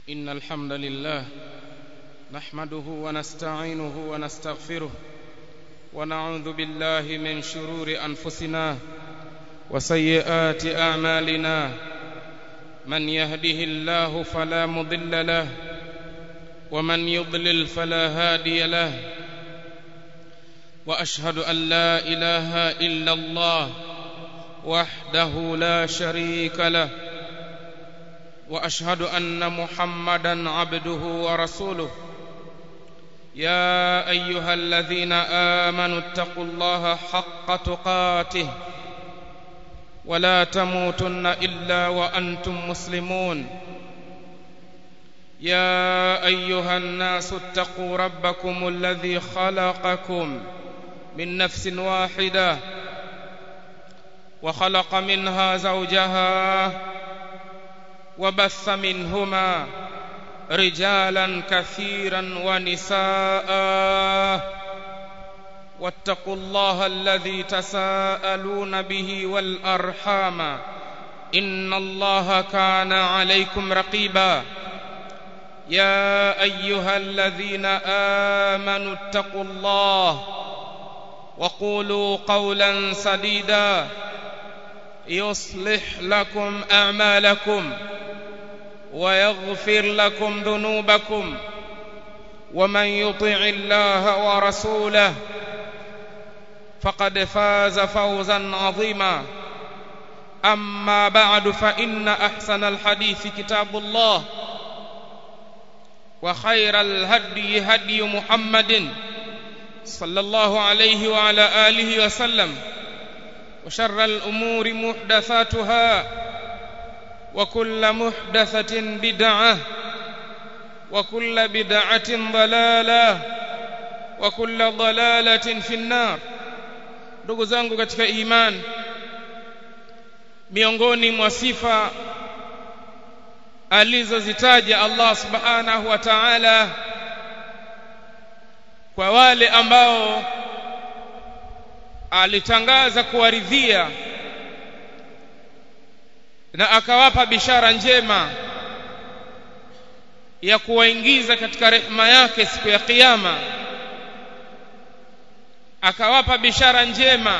إن الحمد لله نحمده ونستعينه ونستغفره ونعوذ بالله من شرور أنفسنا وسيئات أعمالنا من يهده الله فلا مضل له ومن يضلل فلا هادي له وأشهد أن لا إله إلا الله وحده لا شريك له واشهد ان محمدا عبده ورسوله يا ايها الذين امنوا اتقوا الله حق تقاته ولا تموتن الا وانتم مسلمون يا ايها الناس اتقوا ربكم الذي خلقكم من نفس واحده وخلق منها زوجها وبث منهما رجالا كثيرا ونساء واتقوا الله الذي تساءلون به والارحام ان الله كان عليكم رقيبا يا ايها الذين امنوا اتقوا الله وقولوا قولا سديدا يصلح لكم اعمالكم ويغفر لكم ذنوبكم ومن يطع الله ورسوله فقد فاز فوزا عظيما اما بعد فان احسن الحديث كتاب الله وخير الهدي هدي محمد صلى الله عليه وعلى اله وسلم وشر الامور محدثاتها وكل محدثة بدعة وكل بدعة ضلالة وكل ضلالة في النار ndugu zangu katika iman miongoni mwa sifa alizozitaja Allah subhanahu wa ta'ala kwa wale ambao alitangaza kuwaridhia na akawapa bishara njema ya kuwaingiza katika rehema yake siku ya kiyama akawapa bishara njema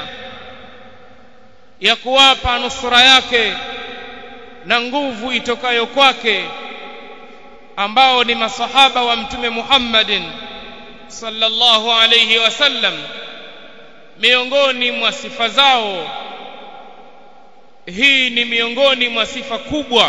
ya kuwapa nusura yake na nguvu itokayo kwake ambao ni masahaba wa mtume Muhammadin sallallahu alayhi wasallam miongoni mwa sifa zao hii ni miongoni mwa sifa kubwa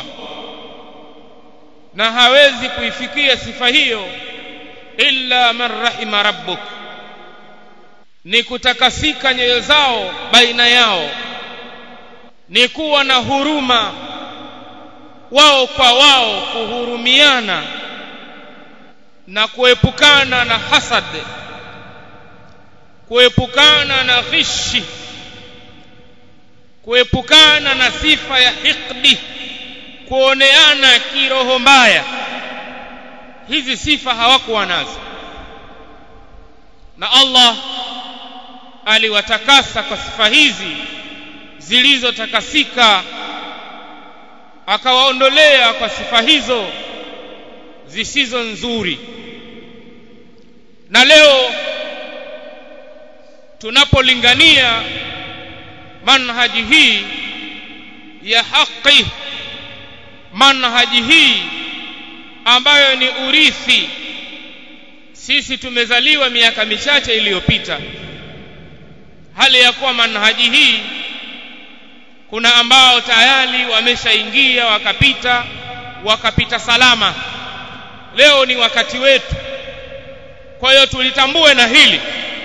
na hawezi kuifikia sifa hiyo illa man rahima rabbuk ni kutakasika nyoyo zao baina yao ni kuwa na huruma wao kwa wao kuhurumiana na kuepukana na hasad kuepukana na ghishi kuepukana na sifa ya hikdi kuoneana kiroho mbaya hizi sifa hawakuwa nazo na Allah aliwatakasa kwa sifa hizi zilizotakasika akawaondolea kwa sifa hizo zisizo nzuri na leo tunapolingania manhaji hii ya haki manhaji hii ambayo ni urithi sisi tumezaliwa miaka michache iliyopita hali ya kuwa manhaji hii kuna ambao tayari wameshaingia wakapita wakapita salama leo ni wakati wetu kwa hiyo tulitambue na hili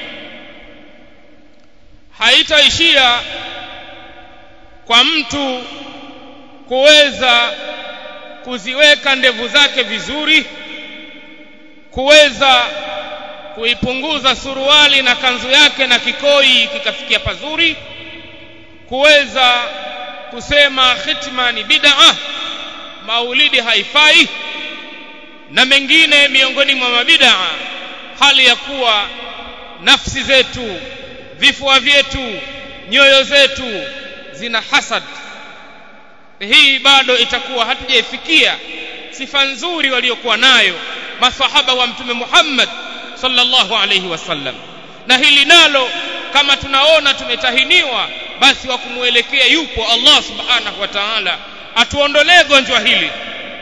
haitaishia kwa mtu kuweza kuziweka ndevu zake vizuri kuweza kuipunguza suruali na kanzu yake na kikoi kikafikia pazuri kuweza kusema khitma ni bid'a maulidi haifai na mengine miongoni mwa mabid'a hali ya kuwa nafsi zetu vifua vyetu nyoyo zetu zina hasad hii bado itakuwa hatujaifikia sifa nzuri waliokuwa nayo masahaba wa mtume Muhammad sallallahu alayhi wasallam na hili nalo kama tunaona tumetahiniwa basi wa kumwelekea yupo Allah subhanahu wa ta'ala atuondolee gonjwa hili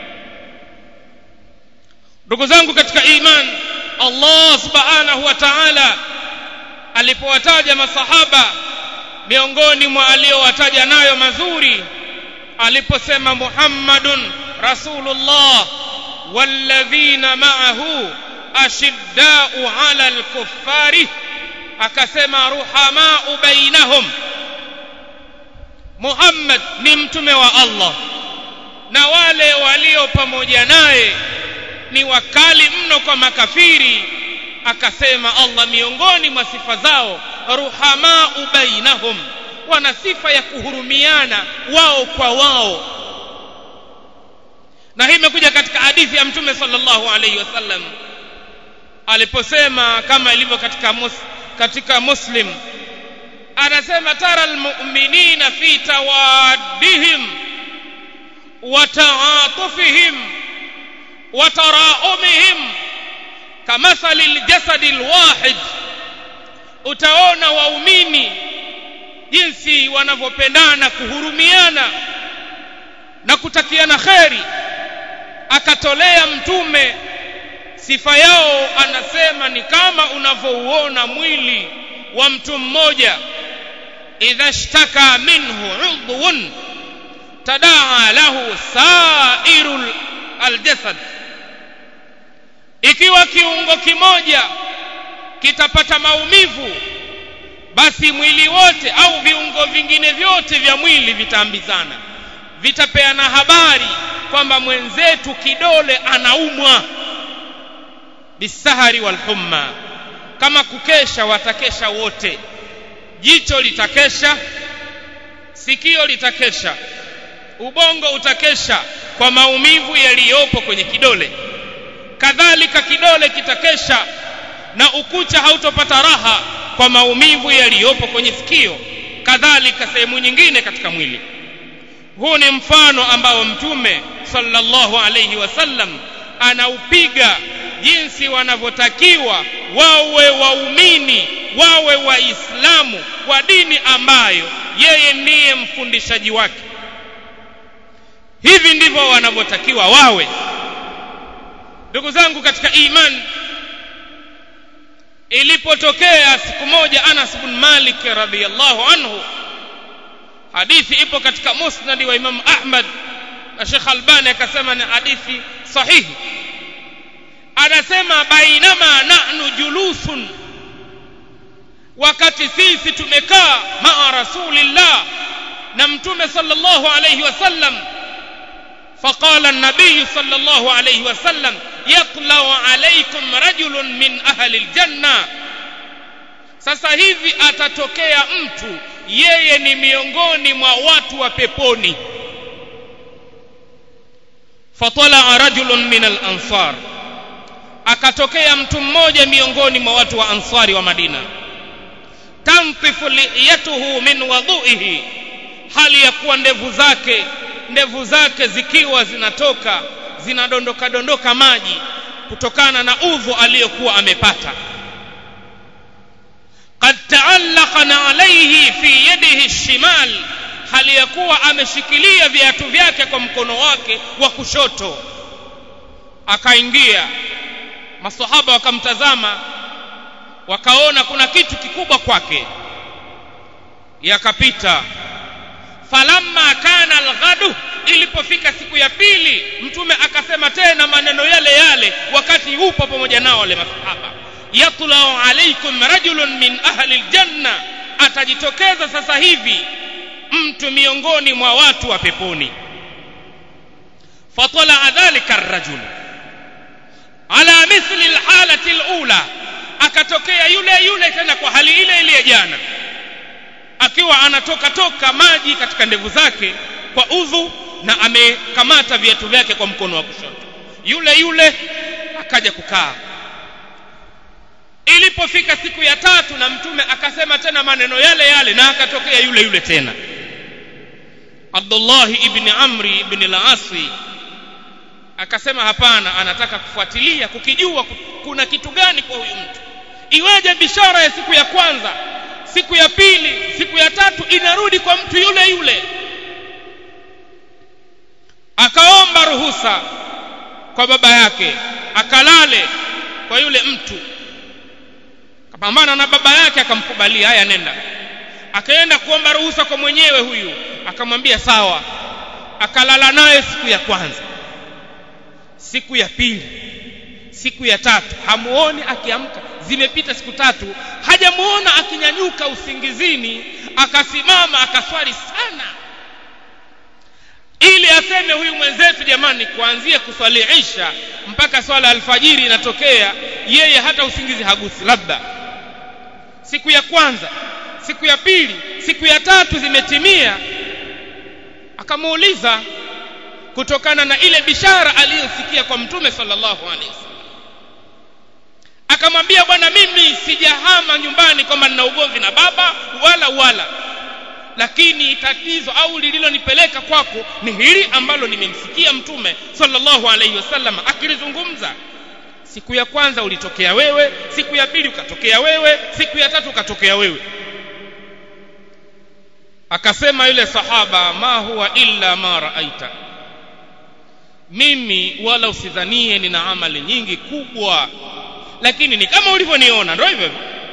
ndugu zangu katika iman Allah subhanahu wa ta'ala alipowataja masahaba miongoni mwa aliyowataja nayo mazuri aliposema Muhammadun Rasulullah walladhina ma'ahu ashiddau 'ala al-kuffari akasema ruhamau bainahum Muhammad ni mtume wa Allah na wale walio pamoja naye ni wakali mno kwa makafiri akasema Allah miongoni mwa sifa zao ruhamau bainahum wana sifa ya kuhurumiana wao kwa wao na hii imekuja katika hadithi ya mtume sallallahu alaihi wasallam aliposema kama ilivyo katika mus, katika muslim anasema tara almu'minina fi tawaddihim wa ta'atufihim wa taraumihim kamathali aljasadi alwahid utaona waumini jinsi wanavyopendana kuhurumiana na kutakiana kheri akatolea mtume sifa yao anasema ni kama unavyouona mwili wa mtu mmoja idha shtaka minhu udhun tadaa lahu sairu aljasad ikiwa kiungo kimoja kitapata maumivu basi mwili wote au viungo vingine vyote vya mwili vitaambizana vitapeana habari kwamba mwenzetu kidole anaumwa bisahari walhumma kama kukesha watakesha wote jicho litakesha sikio litakesha ubongo utakesha kwa maumivu yaliyopo kwenye kidole kadhalika kidole kitakesha na ukucha hautopata raha kwa maumivu yaliyopo kwenye sikio kadhalika sehemu nyingine katika mwili huu ni mfano ambao mtume sallallahu alayhi wasallam anaupiga jinsi wanavyotakiwa wawe waumini wawe waislamu wa dini ambayo yeye ndiye mfundishaji wake hivi ndivyo wanavyotakiwa wawe ndugu zangu katika imani ilipotokea siku moja Anas bin Malik radhiyallahu anhu hadithi ipo katika musnad wa Imam Ahmad na Sheikh Albani akasema ni hadithi sahihi anasema bainama nahnu julusun wakati sisi tumekaa maa rasulillah na mtume sallallahu alayhi wasallam فقال النبي صلى الله عليه وسلم يطلع عليكم رجل من أهل الجنة sasa hivi atatokea mtu yeye ni miongoni mwa watu wa peponi fatalaa rajulun min al-ansar akatokea mtu mmoja miongoni mwa watu wa ansari wa Madina tantifu liyatuhu min wadhuihi hali ya kuwa ndevu zake ndevu zake zikiwa zinatoka zinadondoka dondoka maji kutokana na udhu aliyokuwa amepata qad taallaqana alayhi fi yadihi shimal hali ya kuwa ameshikilia viatu vyake kwa mkono wake wa kushoto akaingia masahaba wakamtazama wakaona kuna kitu kikubwa kwake yakapita falamma kana alghadu ilipofika siku ya pili mtume akasema tena maneno yale yale wakati yupo pamoja nao wale masahaba yatlau alaikum rajulun min ahli aljanna atajitokeza sasa hivi mtu miongoni mwa watu wa peponi fatala dhalika arrajul ala mithli alhalati alula akatokea yule yule tena kwa hali ile ile ya jana akiwa anatoka toka maji katika ndevu zake kwa udhu na amekamata viatu vyake kwa mkono wa kushoto yule yule akaja kukaa ilipofika siku ya tatu na mtume akasema tena maneno yale yale na akatokea yule yule tena Abdullah ibn Amri ibn al-Asi akasema hapana anataka kufuatilia kukijua kuna kitu gani kwa huyu mtu iweje bishara ya siku ya kwanza siku ya pili siku ya tatu inarudi kwa mtu yule yule akaomba ruhusa kwa baba yake akalale kwa yule mtu akapambana na baba yake akamkubalia haya nenda akaenda kuomba ruhusa kwa mwenyewe huyu akamwambia sawa akalala naye siku ya kwanza siku ya pili siku ya tatu hamuoni akiamka zimepita siku tatu hajamuona akinyanyuka usingizini akasimama akaswali sana ili aseme huyu mwenzetu jamani kuanzia kuswali isha mpaka swala alfajiri inatokea yeye hata usingizi hagusi labda siku ya kwanza siku ya pili siku ya tatu zimetimia akamuuliza kutokana na ile bishara aliyosikia kwa mtume sallallahu alaihi wasallam akamwambia bwana mimi sijahama nyumbani kwamba nina ugomvi na baba wala wala lakini tatizo au lililonipeleka kwako ni hili ambalo nimemsikia mtume sallallahu alaihi wasallam akilizungumza siku ya kwanza ulitokea wewe siku ya pili ukatokea wewe siku ya tatu ukatokea wewe akasema yule sahaba ma huwa illa ma raaita mimi wala usidhanie nina amali nyingi kubwa lakini ni kama ulivyoniona ndio hivyo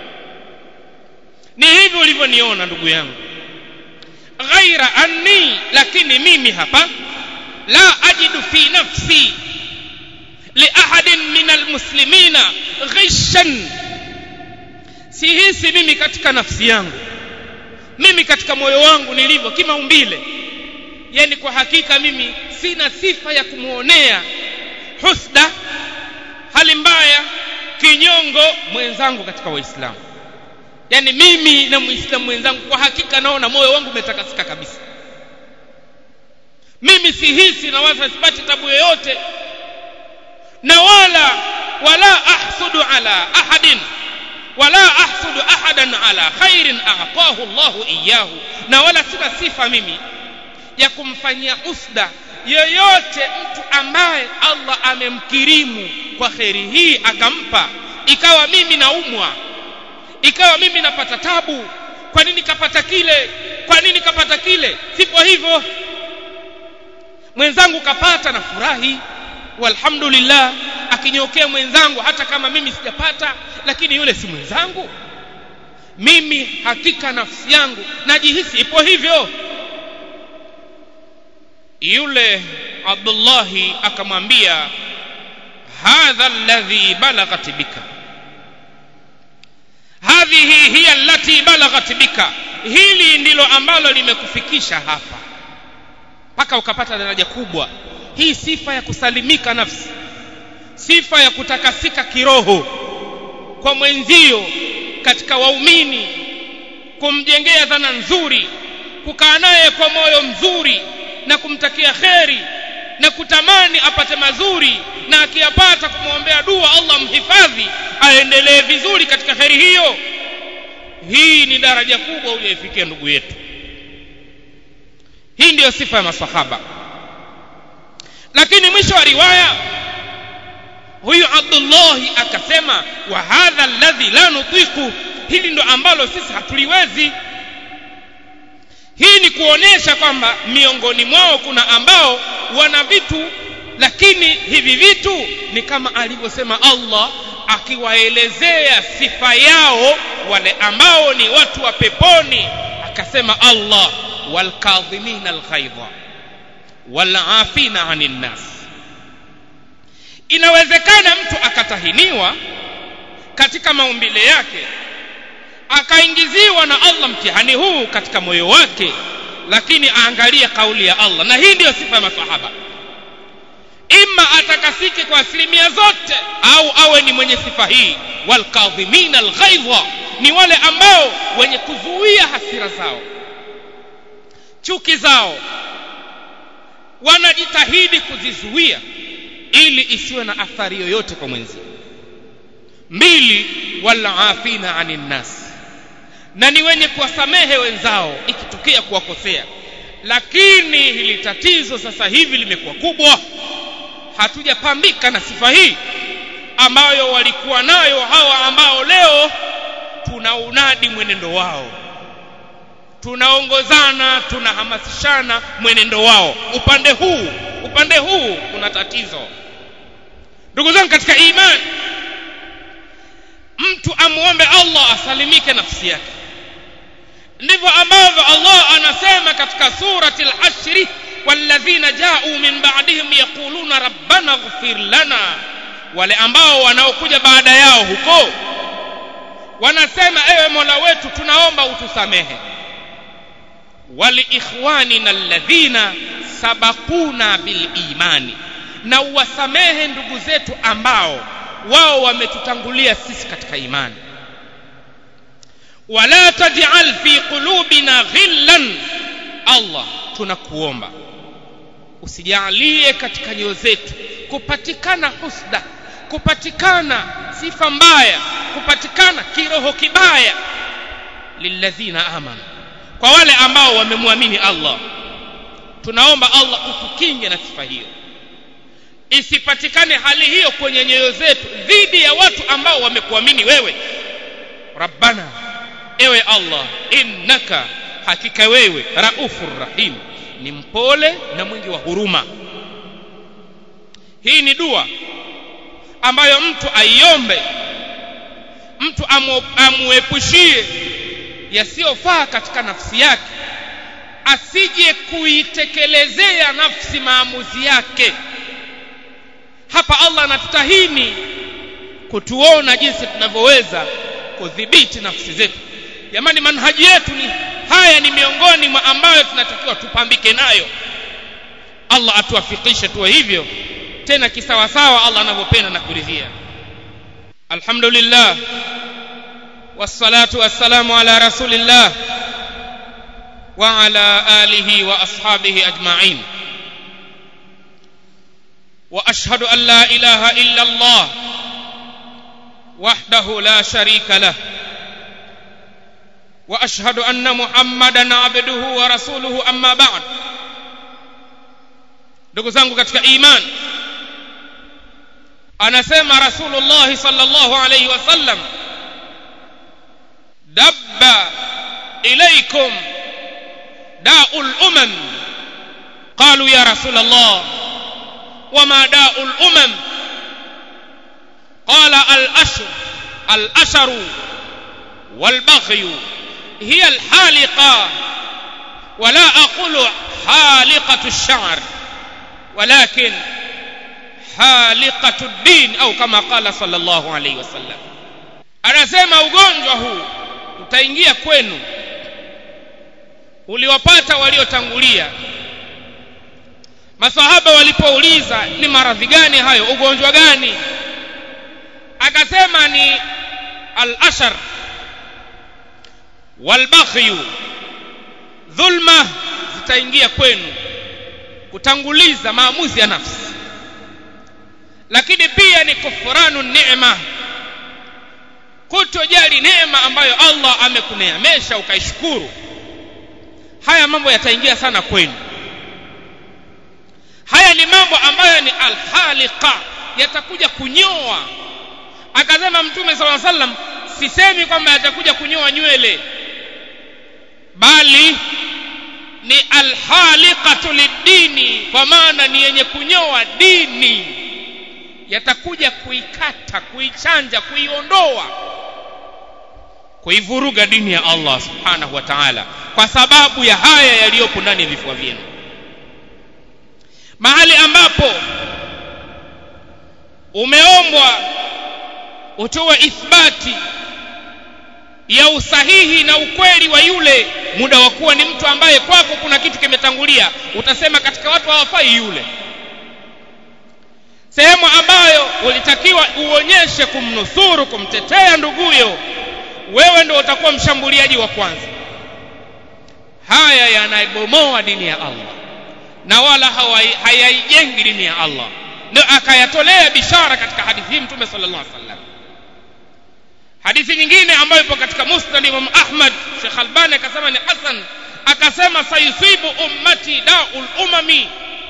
ni hivi ulivyoniona ndugu yangu ghaira anni lakini mimi hapa la ajidu fi nafsi liahadin min almuslimina ghishan sihisi mimi katika nafsi yangu mimi katika moyo wangu nilivyo kimaumbile yani kwa hakika mimi sina sifa ya kumuonea husda hali mbaya kinyongo mwenzangu katika waislamu yani mimi na muislamu mwenzangu kwa hakika naona moyo wangu umetakasika kabisa mimi sihisi na wala sipati tabu yoyote na wala wala ahsudu ala ahadin wala ahsudu ahadan ala khairin a'tahu Allahu iyyahu na wala sina sifa mimi ya kumfanyia usda yoyote mtu ambaye Allah amemkirimu kwa kheri hii akampa ikawa mimi naumwa ikawa mimi napata tabu kwa nini kapata kile kwa nini kapata kile sipo hivyo mwenzangu kapata na furahi walhamdulillah akinyokea mwenzangu hata kama mimi sijapata lakini yule si mwenzangu mimi hakika nafsi yangu najihisi ipo hivyo yule Abdullahi akamwambia hadha alladhi balaghat bika hadhihi hiya allati balaghat bika hili ndilo ambalo limekufikisha hapa mpaka ukapata daraja kubwa hii sifa ya kusalimika nafsi sifa ya kutakasika kiroho kwa mwenzio katika waumini kumjengea dhana nzuri kukaa naye kwa moyo mzuri na kumtakia kheri na kutamani apate mazuri na akiyapata kumwombea dua Allah mhifadhi aendelee vizuri katika kheri hiyo hii ni daraja kubwa uliyoifikia ndugu yetu hii ndiyo sifa ya masahaba lakini mwisho wa riwaya huyu Abdullahi akasema wa hadha alladhi la nutiku hili ndo ambalo sisi hatuliwezi hii ni kuonesha kwamba miongoni mwao kuna ambao wana vitu lakini hivi vitu ni kama alivyosema Allah akiwaelezea sifa yao wale ambao ni watu wa peponi akasema Allah walkadhimina alghaidha walafina anin nas inawezekana mtu akatahiniwa katika maumbile yake akaingiziwa na Allah mtihani huu katika moyo wake lakini aangalie kauli ya Allah na hii ndiyo sifa ya masahaba ima atakasike kwa asilimia zote au awe ni mwenye sifa hii walkadhimina alghaidha ni wale ambao wenye kuzuia hasira zao chuki zao wanajitahidi kuzizuia ili isiwe na athari yoyote kwa mwenzi mbili walafina anin nas na ni wenye kuwasamehe wenzao ikitokea kuwakosea lakini hili tatizo sasa hivi limekuwa kubwa hatujapambika na sifa hii ambayo walikuwa nayo hawa ambao leo tunaunadi mwenendo wao tunaongozana tunahamasishana mwenendo wao upande huu upande huu kuna tatizo ndugu zangu katika imani mtu amuombe Allah asalimike nafsi yake ndivyo ambavyo Allah anasema katika surati al-Hashr walladhina ja'u min ba'dihim yaquluna rabbana ighfir lana wale ambao wanaokuja baada yao huko wanasema ewe Mola wetu tunaomba utusamehe waliikhwanina alladhina sabaquna bil imani na uwasamehe ndugu zetu ambao wao wametutangulia sisi katika imani wala taj'al fi qulubina ghillan Allah tunakuomba usijalie katika nyoyo zetu kupatikana husda kupatikana sifa mbaya kupatikana kiroho kibaya lilladhina amanu kwa wale ambao wamemwamini Allah tunaomba Allah utukinge na sifa hiyo isipatikane hali hiyo kwenye nyoyo zetu dhidi ya watu ambao wamekuamini wewe rabbana ewe Allah innaka hakika wewe raufur rahim ni mpole na mwingi wa huruma hii ni dua ambayo mtu aiombe mtu amu, amuepushie yasiyofaa katika nafsi yake asije kuitekelezea nafsi maamuzi yake hapa Allah anatutahini kutuona jinsi tunavyoweza kudhibiti nafsi zetu jamani manhaji yetu ni haya ni miongoni mwa ambayo tunatakiwa tupambike nayo Allah atuwafikishe tuwe hivyo tena kisawasawa Allah anavyopenda na kuridhia alhamdulillah wassalatu wassalamu ala rasulillah wa ala alihi wa ashabihi ajma'in واشهد ان لا اله الا الله وحده لا شريك له واشهد ان محمدا عبده ورسوله اما بعد ndugu zangu katika iman anasema rasulullah sallallahu alayhi wasallam dabba ilaykum da'ul umam qalu ya rasulullah وما داء الأمم قال الأشر الأشر والبغي هي الحالقة ولا أقول حالقة الشعر ولكن حالقة الدين أو كما قال صلى الله عليه وسلم anasema ugonjwa huu utaingia kwenu uliwapata waliotangulia masahaba walipouliza ni maradhi gani hayo ugonjwa gani akasema ni al-ashar walbaghyu dhulma zitaingia kwenu kutanguliza maamuzi ya nafsi lakini pia ni kufuranu neema kutojali neema ambayo Allah amekuneemesha ukaishukuru haya mambo yataingia sana kwenu haya ni mambo ambayo ni alhaliqa yatakuja kunyoa akasema mtume sala sallam sisemi kwamba yatakuja kunyoa nywele bali ni alhaliqatu lidini kwa maana ni yenye kunyoa dini yatakuja kuikata kuichanja kuiondoa kuivuruga dini ya Allah subhanahu wa ta'ala kwa sababu ya haya yaliyopo ndani ya vifua vyenu mahali ambapo umeombwa utoe ithbati ya usahihi na ukweli wa yule muda wa kuwa ni mtu ambaye kwako kuna kitu kimetangulia utasema katika watu hawafai yule sehemu ambayo ulitakiwa uonyeshe kumnusuru kumtetea nduguyo wewe ndio utakuwa mshambuliaji wa kwanza haya yanaibomoa dini ya Allah na wala hayaijengi dini ya Allah ndio akayatolea bishara katika hadithi hii mtume sallallahu alaihi wasallam hadithi nyingine ambayo ipo katika musnad Imam Ahmad Sheikh Albani akasema ni hasan akasema sayusibu ummati daul umami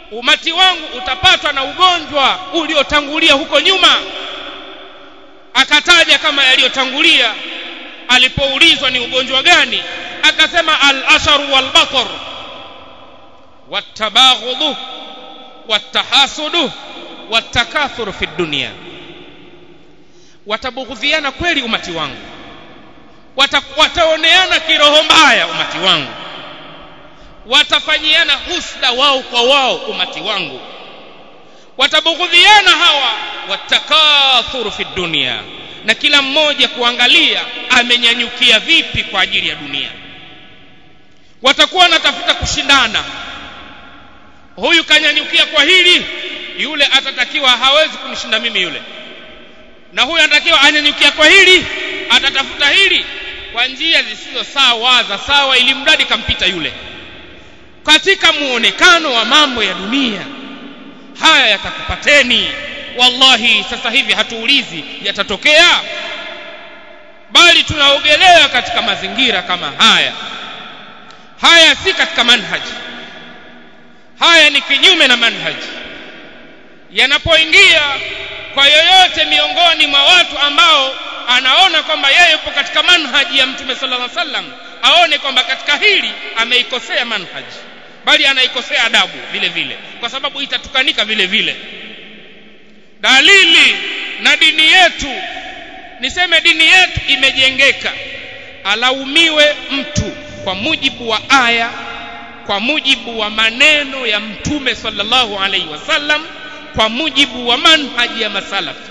umati wangu utapatwa na ugonjwa uliotangulia huko nyuma akataja kama yaliyotangulia alipoulizwa ni ugonjwa gani akasema al-asharu wal-batar wat-tabaghudhu wat-tahasudu wat-takathuru fi dunya watabughudhiana kweli umati wangu Wata, wataoneana kiroho mbaya umati wangu watafanyiana husda wao kwa wao umati wangu watabughudhiana hawa watakathuru fi dunia na kila mmoja kuangalia amenyanyukia vipi kwa ajili ya dunia watakuwa wanatafuta kushindana huyu kanyanyukia kwa hili yule atatakiwa hawezi kunishinda mimi yule na huyu anatakiwa anyanyukia kwa hili atatafuta hili kwa njia zisizo sawa za sawa ili mradi kampita yule katika muonekano wa mambo ya dunia haya yatakupateni wallahi sasa hivi hatuulizi yatatokea bali tunaogelea katika mazingira kama haya haya si katika manhaji haya ni kinyume na manhaji yanapoingia kwa yoyote miongoni mwa watu ambao anaona kwamba yeye yupo katika manhaji ya mtume sallallahu alaihi wasallam aone kwamba katika hili ameikosea manhaji bali anaikosea adabu vile vile kwa sababu itatukanika vile vile dalili na dini yetu niseme dini yetu imejengeka alaumiwe mtu kwa mujibu wa aya kwa mujibu wa maneno ya mtume sallallahu alaihi wasallam kwa mujibu wa manhaji ya masalafi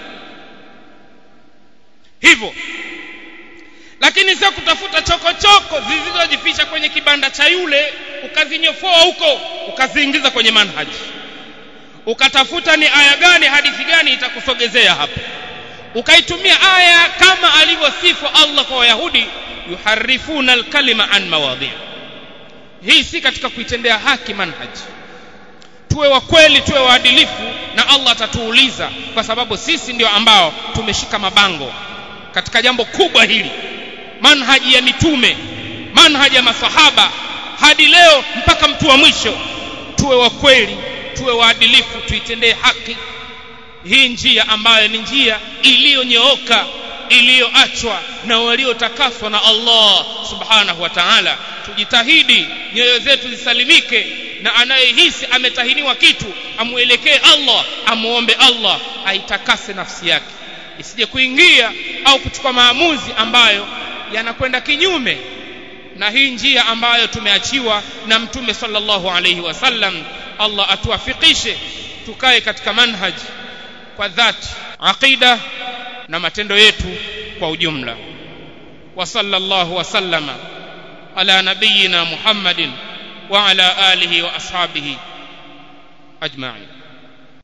hivyo lakini sio kutafuta chokochoko zilizojificha kwenye kibanda cha yule ukazinyofoa huko ukaziingiza kwenye manhaji ukatafuta ni aya gani hadithi gani itakusogezea hapo ukaitumia aya kama alivyosifu Allah kwa Wayahudi yuharifuna alkalima an mawadhi hii si katika kuitendea haki manhaji tuwe wa kweli tuwe waadilifu na Allah atatuuliza kwa sababu sisi ndio ambao tumeshika mabango katika jambo kubwa hili manhaji ya mitume manhaji ya masahaba hadi leo mpaka mtu wa mwisho tuwe wa kweli tuwe waadilifu tuitendee haki hii njia ambayo ni njia iliyonyooka iliyoachwa na waliotakaswa na Allah subhanahu wa ta'ala tujitahidi nyoyo zetu zisalimike na anayehisi ametahiniwa kitu amuelekee Allah amuombe Allah aitakase nafsi yake isije kuingia au kuchukua maamuzi ambayo yanakwenda kinyume na hii njia ambayo tumeachiwa na mtume sallallahu alayhi wasallam Allah atuwafikishe tukae katika manhaji kwa dhati aqida na matendo yetu kwa ujumla wa sallallahu wasallama ala nabiyyina Muhammadin wa ala alihi wa ashabihi ajma'in